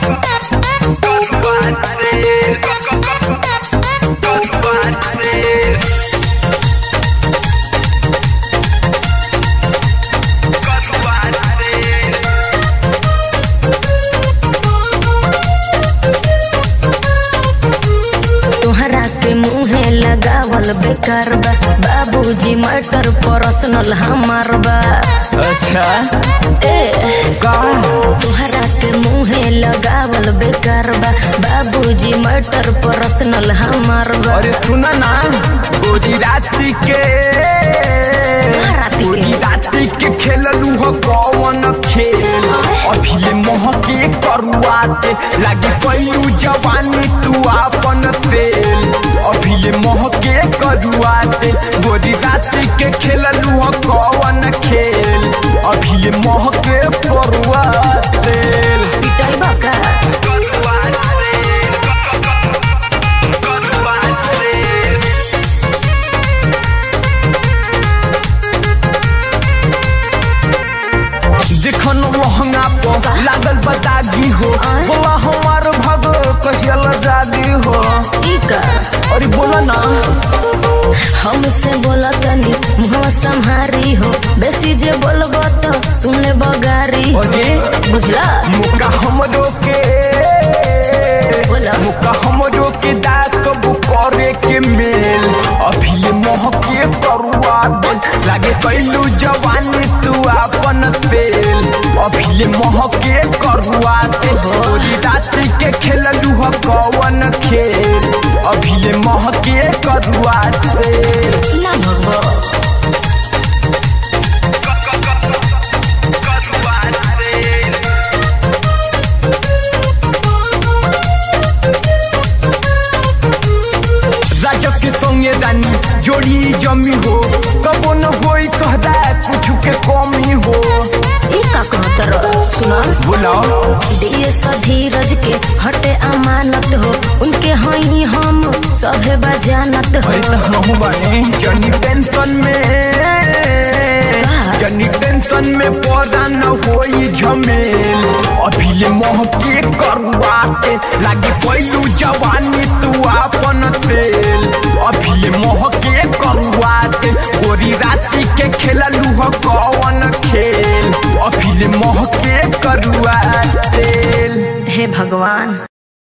तोहरा के मुहे लगावल बेकार बा बाबूजी मटर पर्सनल हमार बा अच्छा ए का तोहरा के मुहे लगावल बेकार बा बाबूजी मटर पर्सनल हमार बा अरे सुना ना गोजी राती के राती के? गोजी राती के खेललू हो कौन खेल अभी ये मोह के करुआते लागे पैलू जवानी तू आपन तेल अभी ये मोह के करुआते गोजी राती के खेललू हो कौन खेल अभी ये मोह के करुआते पिटाई बा का जखन लहंगा पर लागल बतागी हो बोला हमार भग कहियल जागी हो ई का अरे बोला ना हमसे बोला तनी मुहवा संहारी हो बेसी जे बोलबो तो सुने बगारी अरे बुझला मुका हमरो के बोला मुका हमरो के दात कबू करे के मेल अभी ये मोह के करुआ दिल लागे कैलू जवानी तू आपन तेल अभी ये मोह के करुआ दिल गोरी रात्रि के खेललू हो कौन खेल अभी ये मोह के करुआ दिल ना भगवा राजक के संगे रानी जोड़ी जमी हो कबो न होई कहदा कुछ के कमी हो ई का कहतर सुना बोलाओ दिए धीरज के हटे अमानत हो उनके हई हम सभे बजानत हो अरे तो हम बने जनी टेंशन में जनी टेंशन में पौधा न होई झमेल अभी ले मोह के करुआ के लागे पैलू जवानी तू आपन तेल अभी ले मोह के करुआ के गोरी राती के खेललू हो कौन खेल अभी ले मोह के करुआ तेल हे भगवान